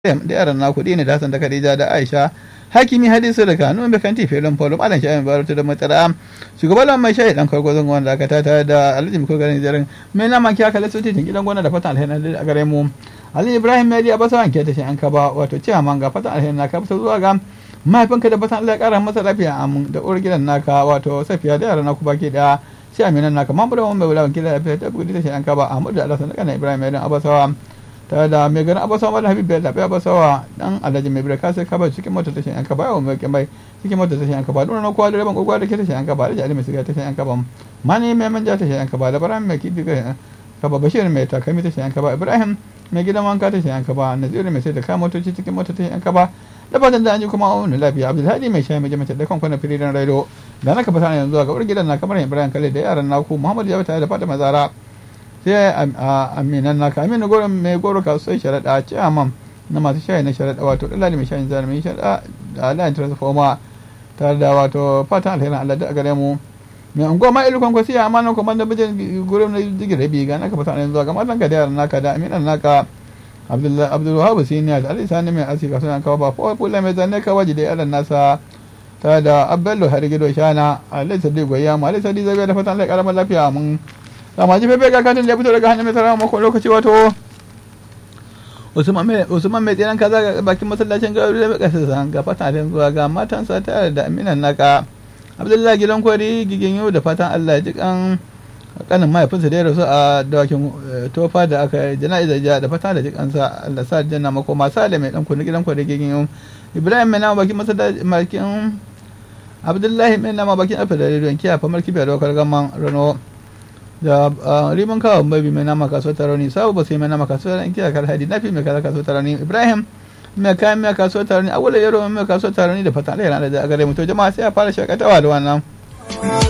da yaran na kuɗi ne da Hassan da Khadija da Aisha hakimi hadisu da kanu mai kanti filin polo malam shayin baratu da matsara shugaban mai shayi dan kargozon wanda aka tata da alhaji miko garin jarin mai na maki aka laso titin gidan gona da fatan alheri a gare mu ali ibrahim mai a basa wanke ta shi an kaba wato cewa man ga fatan alheri na ka fita zuwa ga mahaifinka da fatan Allah ya kara masa lafiya amin da uwar gidan naka wato safiya da yaran naku baki da sai aminan naka mamu da mai wulawan kila lafiya ta gudu ta shi an kaba ahmadu da alhassan da kana ibrahim mai abasawa tare da mai ganin abasawa da habib bai zaɓi abasawa dan alhaji mai birka sai kaba cikin mota tashin yanka ba yawon mai mai cikin mota tashin yanka ba duna kowa da rabin kokowa da ke tashin yanka ba da jali mai siga tashin yanka ba mani mai manja tashin yanka ba da ibrahim mai kifi ka ba bashir mai takami tashin yanka ba ibrahim mai gidan wanka tashin yanka ba naziru mai sai da kama motoci cikin mota tashin yanka ba da fatan da an ji kuma wani lafiya abdulhadi mai shayi mai jama'a da kwankwana firidan raido da na ka fata yanzu ga wurin gidan na kamar ibrahim kale da yaran naku muhammad ya tare da fatima zara sai aminan naka aminu goro mai goro kasuwar sharaɗa ciyaman na masu shayi na sharaɗa wato ɗalali mai shayin zara mai sharaɗa da alayin transforma tare da wato fatan alherin allah da gare mu mai unguwa ma ilu kwankwasi a amanan kuma da bijin gurin na jigin rabi ga naka fata yanzu ga matan ka da yaran naka da aminan naka abdulwahab siniya da alisa ne mai asika suna kawo ba fa kula mai zanne kawaji da yaran nasa ta da abello har gido shana alisa di goyya mu alisa di zabe da fatan Allah karamar lafiya mun amma ji fefe ga katin da ya fito daga hannun mai sarrafa mako lokaci wato Usman mai Usman mai tsiran kaza ga bakin masallacin garu da kasa san ga fatan Allah zuwa ga matansa tare da aminan naka Abdullahi gidan kwari gigin yau da fatan Allah ya ji kan kanin mahaifinsa da ya rasu a dawakin tofa da aka jana'izar ja da fata da jikansa Allah sa janna makoma sale mai dan kunu gidan kwari gigin yau Ibrahim mai nama bakin masallacin Abdullahi mai nama bakin afa da rediyon kiya famar kibiya da wakar gaman Rano da riman kawo babi mai nama kasuwar taroni sabu ba sai mai nama kasuwar kiya kar hadi nafi mai kaza kasuwar taroni Ibrahim mai kayan mai kasuwar taroni awula yaro mai kasuwar taroni da fatan Allah ya da gare mu to jama'a sai a fara shakatawa da wannan